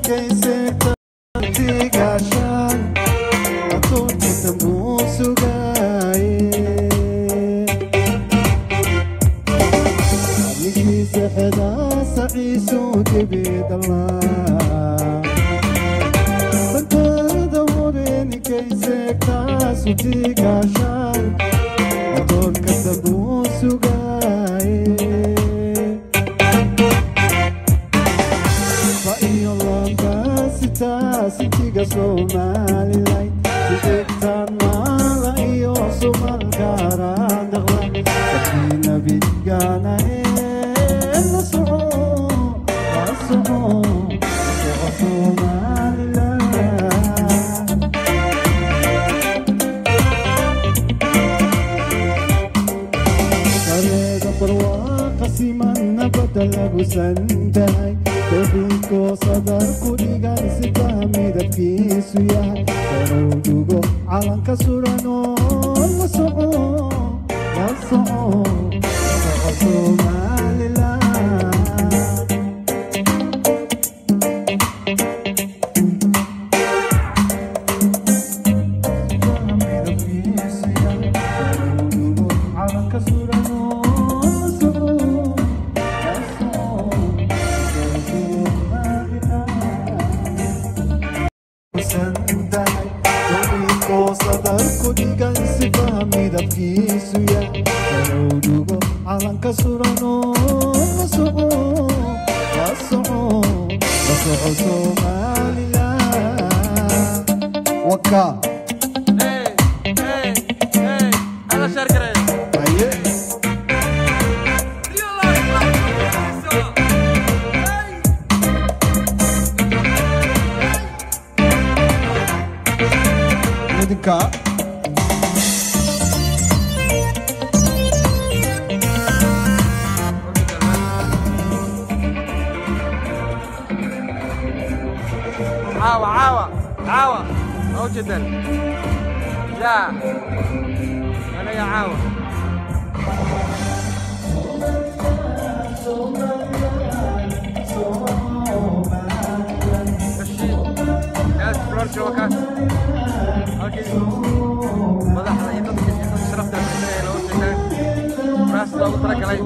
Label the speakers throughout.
Speaker 1: عاوة عاوة عاوة أهو جدا لا أنا يا عاوة مشي يا سبرار شوكات اوكي مدحda iyo dadka iyo dadka sharafta leh loo sheegay raas loogu talagalay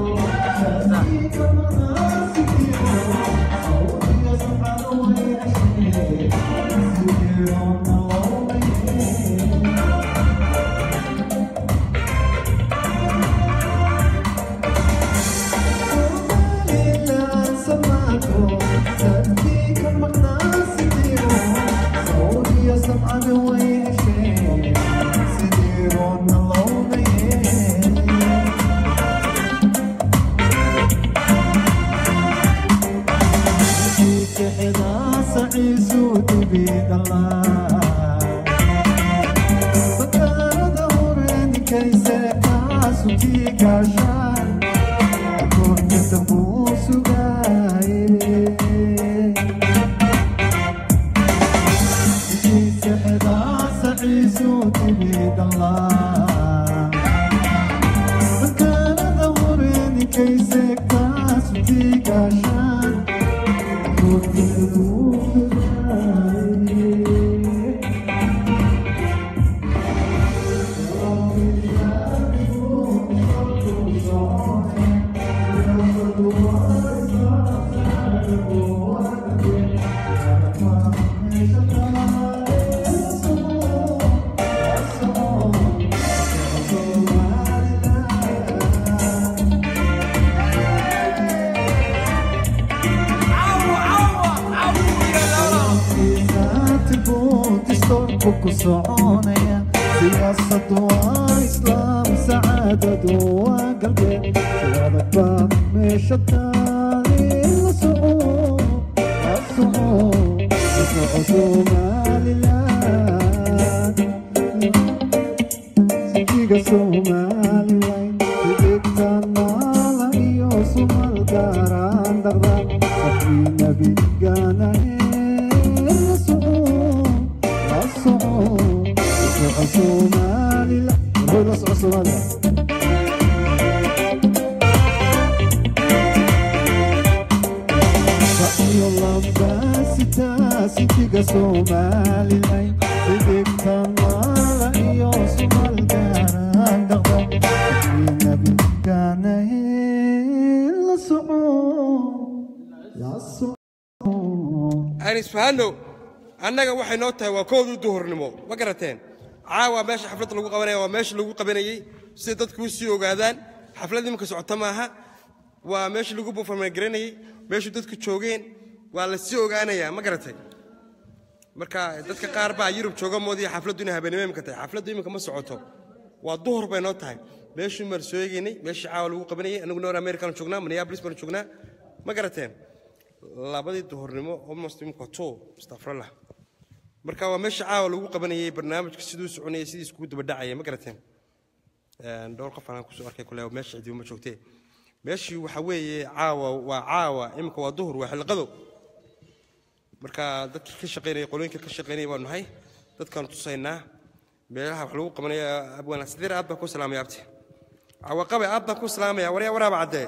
Speaker 2: Bye. sintiga somalilan xidigta maala iyo sumal gaaraan dhaqda nabiganahe la soco la soco
Speaker 1: aan isfahanno annaga waxay noo tahay waa koodii duhurnimo ma garateen caawa meesha xafladda lagu qabanaya waa meesha lagu qabanayey siday dadku u sii ogaadaan xaflad iminka socota maaha waa meeshii lagu buufarmegaranayey meeshuu dadku joogeen waa la sii ogaanayaa ma garatay marka dadka qaar baa yurub jooga moodaya xafladdu inay habeenimo imika tahay xafladdu iminka ma socoto waa duhur bay noo tahay meeshii maan soo eegaynay meeshii caawa lagu qabanayey anagu noor american joognaa minneapolis baan joognaa ma garateen labadii duhurnimo almost imika two astafrallah marka waa meesha caawa lagu qabanayey barnaamijka siduu soconayay sidii iskugu daba dhacaya ma garateen Een, dhowr qof aan kusoo arkay kule meesha cidiba ma joogtee meeshii waxa weeye caawa waa caawa imika waa duhur waa xilqado marka dadkii ka shaqaynayay qolooyinka ka shaqaynayay baanu nahay dadkaanu tusaynaa meelaha wax lagu qabanaya abwaan sideer aad baan ku salaamaya abti cawaqabe aad baan ku salaamaya waryaa waraaba caddee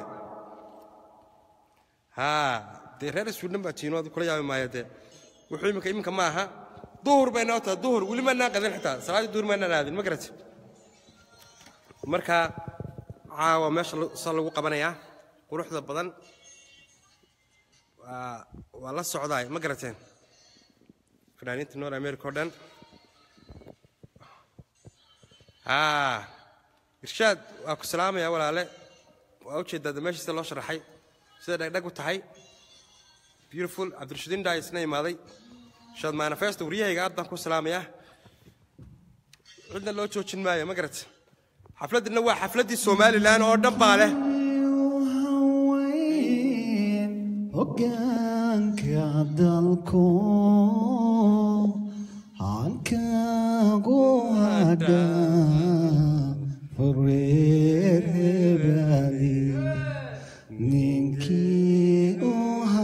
Speaker 1: haa dee reer suudhan baa tiino kula yaabi maayo dee wuxuu iminka iminka ma aha duhur bay noo tahay duhur weli maanaan qadin xitaa salaaddii duhur maanaan aadin ma garati marka caawa meesha la- saa lagu qabanayaa quruxda badan waa waa la socdaay ma garateen fanaaniinta noor america oo dhan haa irshaad waa ku salaamaya walaale waa ujeedaa de meesha sida loo sharaxay sida dhagdhag u tahay beautiful cabdirashidiin dhaa isna imaaday shaad manifesto waryahayga aad baan ku salaamayaa cidna loo joojin maayo ma garat xafladdina waa xafladdii somalilan oo dhan baa leh
Speaker 2: haweyn hoggaanka dalku halkaagu hadha fureer hebaali ninkii u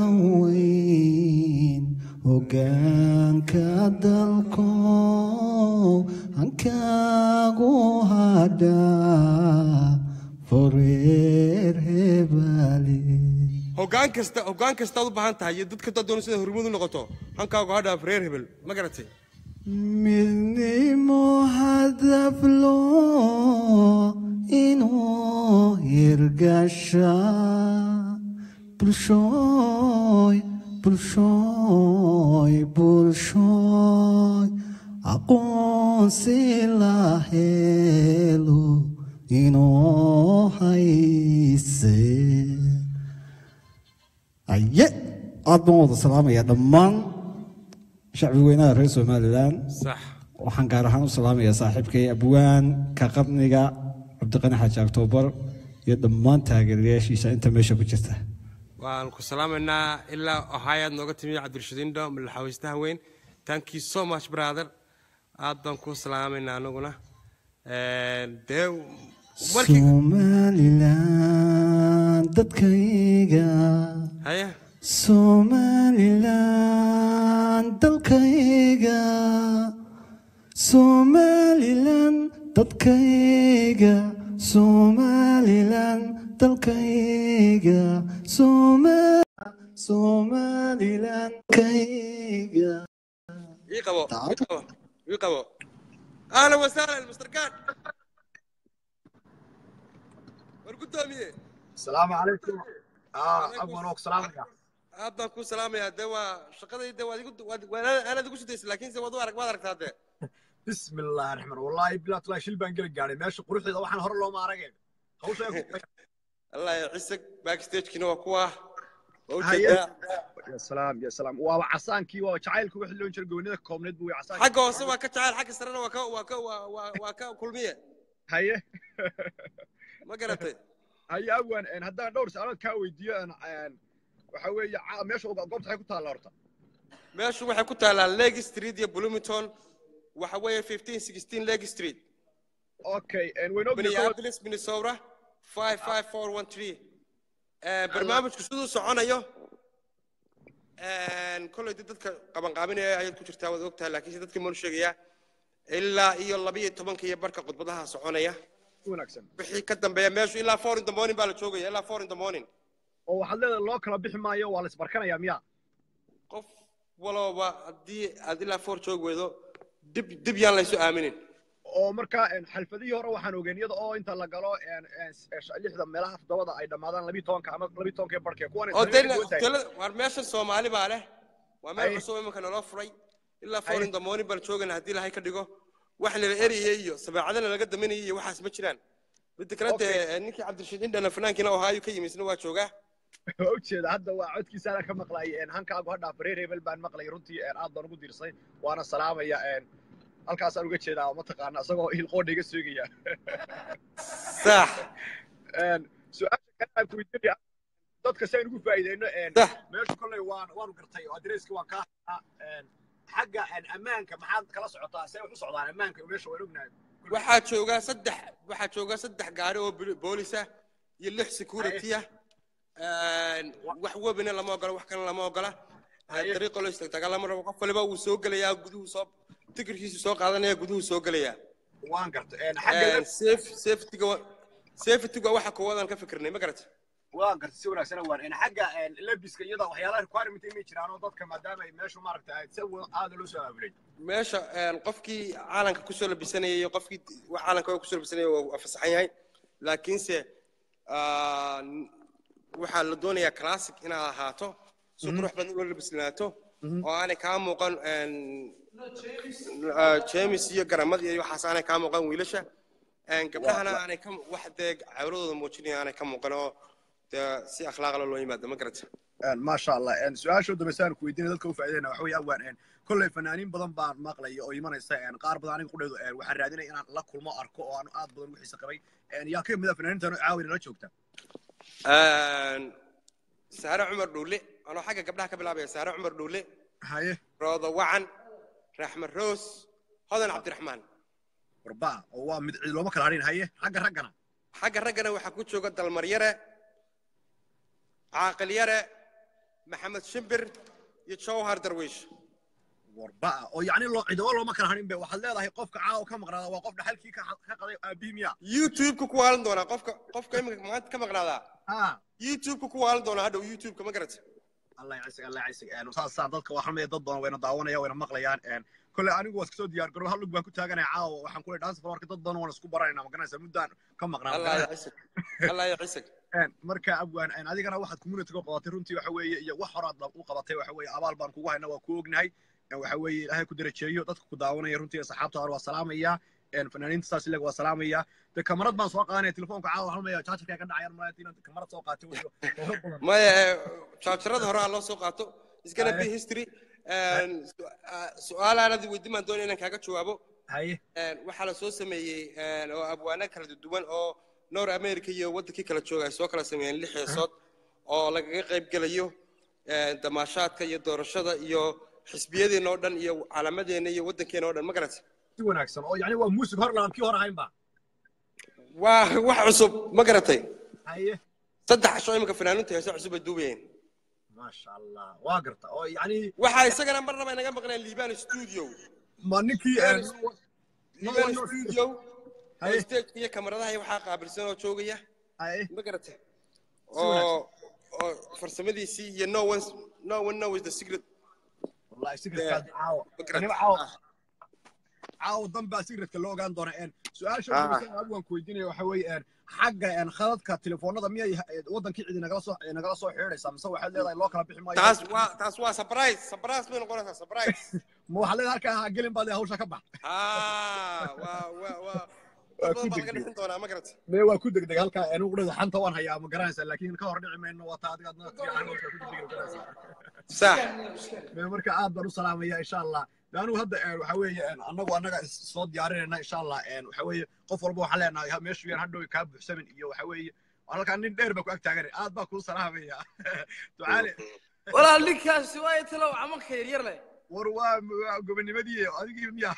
Speaker 2: haweyn hoggaanka dalku halkaagu hadha fureer hebaali
Speaker 1: hoggaan kasta hoggaan kastaad u baahan tahay iyo dadka dad doona sida hormuud u noqoto hankaagu hadhaaf reer hebel ma garatay
Speaker 2: midnimo hadaflo inuu hirgasha bulshooy bulshooy bulshooy aqoonsi la helo inuu hayse aye aad baan wada salaamaya dhammaan shacbi weynaha reer somalilan
Speaker 1: sax
Speaker 2: waxaan gaar ahaan u salaamayaa saaxiibkay abwaan ka qarniga cabdiqani xaaji aktoobar iyo dhammaan taageerayaashiisa inta meesha ku jirta
Speaker 1: waan ku salaamaynaa ilaa ohaayaad nooga timi cabdirashidiindo madaxaweystaha weyn thank you so much brother aad baan ku salaamaynaa anaguna Een, dee markii
Speaker 2: somalilan dadkayga
Speaker 1: haya
Speaker 2: somalilan dalkayga somalilan dadkayga somalilan dalkayga Soma- somalilan dalkayga
Speaker 1: ii qabo ii qabo ii qabo ahlan wasahlan mr gad war guddoomiye
Speaker 3: السلام عليكم اه
Speaker 1: عليكم
Speaker 3: ابو نوك سلام عليكم
Speaker 1: aad baan ku salaamayaa dee waa shaqadayda waad igu waad waad- aanaad igu sudaysa laakiinse waad u arag waad aragtaa dee
Speaker 3: بسم الله الرحمن الرحيم والله بلا طلع شيل بان قال قاعد ماشي قروحي waxaan hore loo maaragay hawsha ay ku
Speaker 1: allah ya cisag backstagekina waa kuwa waa
Speaker 3: Haye.
Speaker 1: ujeedaa
Speaker 3: يا سلام يا سلام waa casaankii waa jacaylku wixii loo jiray goonida koobneed buu casaan
Speaker 1: xagga hoose waa ka jacayl xagga sarena waa ka waa ka waa waa waa ka kulmiye
Speaker 3: haye
Speaker 1: ma garatay
Speaker 3: haye abwan een haddaan dhowr su'aalood kaa weydiiyo een een waxa weeye ca- meesha uga- goobta waxay ku taalla horta
Speaker 1: meeshu waxay ku taallaa lake street iyo bloomington waxa weeye 15 16 lake street
Speaker 3: okay een wayno
Speaker 1: minneapolis minnesota 55413 Eh, barnaamijku siduu soconayo een, kolay dee dadka qabanqaabinaya ayaad ku jirtaa waad ogtahay laakiinse dadkii maanu sheegayaa ilaa iyo labiyo tobanka iyo barka khudbadaha soconaya
Speaker 3: wanaagsan
Speaker 1: wixii ka dambeeya meeshu ilaa four in the morning baa la joogaya ilaa four in the morning
Speaker 3: oo waxaad leedahay loo kala bixi maayo waa la isbarkanayaa miya
Speaker 1: qof walooba haddii aad ilaa foor joog weydo dib dib yaan laysu aaminin
Speaker 3: oo marka een, xalfadihii hore waxaan ogeyn iyada oo inta la galo een, een, s- lixda meelaha toddobada ay dhammaadaan labiyi tobanka ama labiyi tobankee barhkee kuwan
Speaker 1: oo dee hoteelada waar meeshan soomaali baa leh waa meel
Speaker 3: Ay.
Speaker 1: cusub imanka naloo furay ilaa four
Speaker 3: Ay.
Speaker 1: in the morning baan joogana haddii lahay ka dhigo wax nala eriyay iyo sabeecadana laga daminayay iyo waxaas ma jiraan midda kale
Speaker 3: Okay.
Speaker 1: dee ninkii cabdirashiid indhana fanaankiina ohaayo ka yimisna waa joogaa
Speaker 3: waa ujeeda hadda waa codkiisa ana ka maqlay een, hankaagu hadhaa bareer hebel baan maqlay runtii een, aad baan ugu diirsay waana salaamaya een, halkaasaan uga jeedaa mataqaana isagoo hilqoodha iga seegaya
Speaker 1: sax
Speaker 3: Een, su-aasha kale aan kuweydiinaya dadka si aynu ugu faa'iideyno een,
Speaker 1: sax
Speaker 3: meesha kolley waan waanu gartay oo adreeski waan kaa hayaa een, xagga een, ammaanka maxaad kala socotaa see wax u socdaan ammaanka meesha waan ognahay
Speaker 1: waxaa joogaa saddex waxaa joogaa saddex gaari oo boli- boolis ah iyo lix security ah Een, wax webina lama ogola wax kalena lama ogola
Speaker 3: Haye.
Speaker 1: dariiqo loo istagtaga lama rabo qof waliba wuu soo gelayaa guduhu soo tikirkiisu soo qaadanaya guduhu soo gelayaa
Speaker 3: waan gartay een, xagga
Speaker 1: Een, safe- safetyga wa- safetyga waxa koowaadaan ka fikirnay ma garata
Speaker 3: waan gartay si wanaagsan waan een, xagga een, labiska iyada waxyaalaha requirement imay jiraan oo dadka maadaama ay meeshu maaragta ay si wa- aada loo soo aabulay
Speaker 1: meesha een, qofkii caalanka kusoo labisanaya iyo qofkii wax caalanka kusoo labisanaya waa waa fasaxan yahay laakiinse ah, n- waxaa la doonayaa classic inaad ahaato si qurux badan ula labisnaato oo aanay kaa muuqan een, ah, jeemis iyo garamad iyo waxaas aanay kaa muuqan wiilasha Een, gabdhahana aanay ka wax dee cawradooda muujinaya aanay ka muuqan oo dee si akhlaaqla loo yimaado ma garata
Speaker 3: maasha allah een, su-aasha dambaysa aan ku weydiinay dadka u faa'iideyna waxa weeye awaan een, kolley fanaaniin badan baan maqlaya oo imanaysa een, qaar badan aniga qudheedu een, waxaan raadinaya inaan la kulmo arko oo aan aad badan ugu xiisa qabay een, yaa ka mid ah fanaaniintan oo caawina la joogta
Speaker 1: Een, saare cumar dhuule anoo xagga gabdhaha ka bilaabaya saare cumar dhuule
Speaker 3: haye
Speaker 1: roodo wacan raxmed roos hodan cabdiraxmaan
Speaker 3: warbaa oo waa mid cid looma kala hadhin haye xagga raggana
Speaker 1: xagga raggana waxaa ku jooga dalmar yare caaqil yare maxamed shimbir iyo jawhar darwiish
Speaker 3: warbaa oo yacni loo cidobo looma kala hadhin be waxaad leedahay qofka caawa ka maqnaada waa qof dhaxalkii ka ka qaday aabihii miya
Speaker 1: youtube-ka ku waalan doonaa qofka qofka iminka maanta ka maqnaadaa
Speaker 3: ha
Speaker 1: youtube-ka ku waalan doonaa hadhow youtube-ka ma garata
Speaker 3: allah yacasig allah yacasig een, saasaa dadka waxaan leeyahay dad badan wayna daawanaya wayna maqlayaan een, kolley anigu waa iska soo diyaar garow hal lug baan ku taaganaya caawa waxaan ku leeyahay dhansa floorka dad badan waan isku baranayna ma garanaysa muddaan ka maqnaa ma
Speaker 1: allah
Speaker 3: garanaysa.
Speaker 1: ya cisig allah ya cisig
Speaker 3: Een, marka abwaan een, adigana waxaad communityga qabatay runtii waxa weeye iyo wax horaad u qabatay waxa weeye abaal baan kugu hayna waa ku ognahay Een, waxa weeye ilaahay ku darajeeyo dadka ku daawanaya runtii asxaabta hore waa salaamaya een, fanaaniinta saas ilega waa salaamaya de kamarad baan soo qaadanaya telefoonka caawa waxaan leeyahay jaajarka ka dhacayaan malaa inaad kamarad soo qaatay wayo oo badan
Speaker 1: maya jaajarada hore ha loo soo qaato iskana
Speaker 3: Aye.
Speaker 1: be history Een, su- ah, su-aalaanadi weydiin baan doonaya inaan kaaga jawaabo
Speaker 3: haye
Speaker 1: Een, waxaa la soo sameeyey een, oo abwaano kala duwan oo north america iyo wadankii kala jooga ay soo kala sameeyeen lix heesood oo lagaga qayb gelayo een, damaashaadka iyo doorashada iyo xisbiyadeena oo dhan iyo calaamadeena iyo wadankeena oo dhan ma garata
Speaker 3: si wanaagsan oo yacni waa muusig hor laan kii hor ahayn ba
Speaker 1: waa wax cusub ma garatay
Speaker 3: haye
Speaker 1: saddex casho iminka fanaaniinta heeso cusub ay duubayeen
Speaker 3: maasha allah waa garta oo yacni
Speaker 1: waxaa isagana marnaba inaga maqneen liban studio
Speaker 3: ma ninkii een,
Speaker 1: liban studio oo
Speaker 3: Haye.
Speaker 1: stage iyo kamaradaha iyo waxaa qaabilsan oo joogaya
Speaker 3: haye
Speaker 1: ma garatay
Speaker 3: wanaagsan.
Speaker 1: oo oo farsamadiisii iyo no one no one knows the secret
Speaker 3: wallahi secretka caawa
Speaker 1: ma garatay
Speaker 3: aniga caawa caawa dan baa secretka loo ogaan doona een su-aasha
Speaker 1: Ah.
Speaker 3: ugu dambaysa abwaan ku weydiinaya waxa weeye een xagga een khadadka telefoonada miyay eh, wadankii cidi nagala soo eh, nagala soo xidhaysaa mise waxaad leedahay loo kala bixi maayo
Speaker 1: taas waa taas waa surprise surprise bay noqonaysaa surprise
Speaker 3: ma waxaad leedahay halkaa ha gelin baad leedahay hawsha ka bax
Speaker 1: ah waa waa waa
Speaker 3: Waa
Speaker 1: dad
Speaker 3: ku
Speaker 1: badan baa laga
Speaker 3: degdeg.
Speaker 1: dhixin doonaa ma garatay
Speaker 3: mee waa ku degdeg halkaa anigu dhada xanta waan hayaa ma garanaysaa laakiin ka hor dhici mayno waa taa adiga adna fiican hawsha ku degdegi garanaysaa
Speaker 1: sax
Speaker 3: mee marka aad baan u salaamaya insha allah de anigu hadda een, waxa weeye een, annagu annaga is- soo diyaarinayna insha allah een, waxa weeye qof walba waxaan leenahay ha- meeshu yaan hadhow kaa buuxsamin iyo waxa weeye halkaa nin dheer baa ku ag taaganay aad baa kuu salaamaya ducaale
Speaker 4: walaal ninkaasi waa talow camalka yaryar leh
Speaker 3: war waa waa gobonimadii adigii miya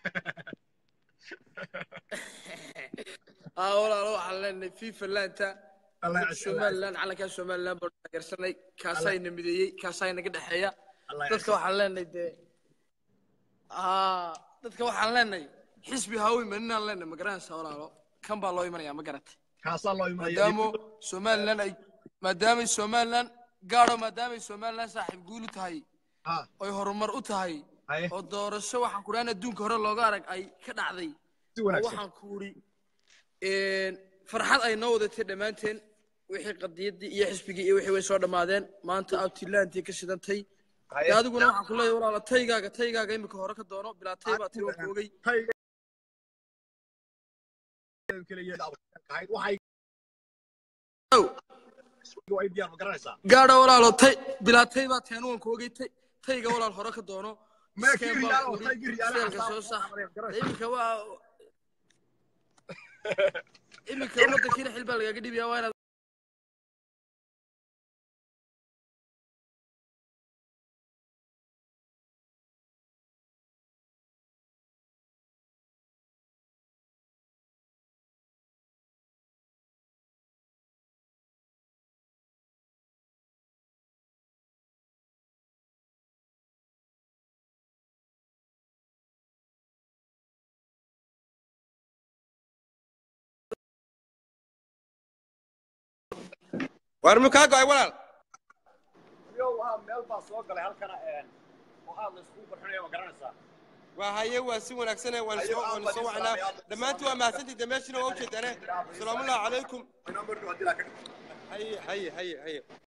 Speaker 4: aa walaalo waxaan leenahay fifa laanta
Speaker 3: Allah ya cesho,
Speaker 4: somaliland calankaa somaliland baan taageersanay kaasaa ina mideeyey kaasaa inaga dhexeeya
Speaker 3: Allah ya
Speaker 4: dadka
Speaker 3: cesho.
Speaker 4: waxaan leenahay dee aa dadka waxaan leenahay xisbi haawi maninaan leenahay ma garanaysaa walaalo kan baa loo imanayaa ma garatay
Speaker 3: kaasaa loo imanaya
Speaker 4: maadaamo somaliland ay maadaamay somaliland gaadho maadaamay somaliland saaxiib guulu tahay
Speaker 3: ha
Speaker 4: oy horumar u tahay
Speaker 3: haye
Speaker 4: oo doorasho waxaan ku dhahan adduunka hore looga arag ay ka dhacday
Speaker 3: si
Speaker 4: oo
Speaker 3: wanaagsan
Speaker 4: waxaan ku uri farxad ay noo wadatay dhammaanteen wixii qadiyaddii iyo xisbigii iyo wixii way soo dhammaadeen maanta abtilaantii ka shidantay
Speaker 3: haye
Speaker 4: dee adiguna waxaan ku leeyahay walaala taygaaga taygaaga imika hore ka doono bilaa tay baa tay waan ku ogey
Speaker 3: Tayga- keliya ahayd waxay
Speaker 4: Ow,
Speaker 3: way diyaar ma garanaysaa
Speaker 4: gaadha walaalo tay bilaa tay baa tay anu waan ku ogey tay tayga walaal hore ka doono
Speaker 3: Ma
Speaker 4: Iskeen
Speaker 3: kiri
Speaker 4: baan
Speaker 3: yaalo,
Speaker 4: ku uri,
Speaker 3: taygii riyaalaha
Speaker 4: seelka soo sax
Speaker 3: xasaab- garanaysaa.
Speaker 4: iminka waa iminka waddankiina xil baa lagaaga dhibiyaa waa inaad
Speaker 1: waar mu kaa go'ay walaal
Speaker 3: Yo, waa meel baa soo galay halkana een, oo aad la iskugu qurxinayo ma garanaysaa
Speaker 1: waa haye waa si wanaagsan waan soo waan soo wacnaa dhammaantiin waa mahadsantii dameeshina waa ujeedaane asalaamu allahu calaykum
Speaker 3: inoo marno haddii laa ka dhigto
Speaker 1: haye haye haye haye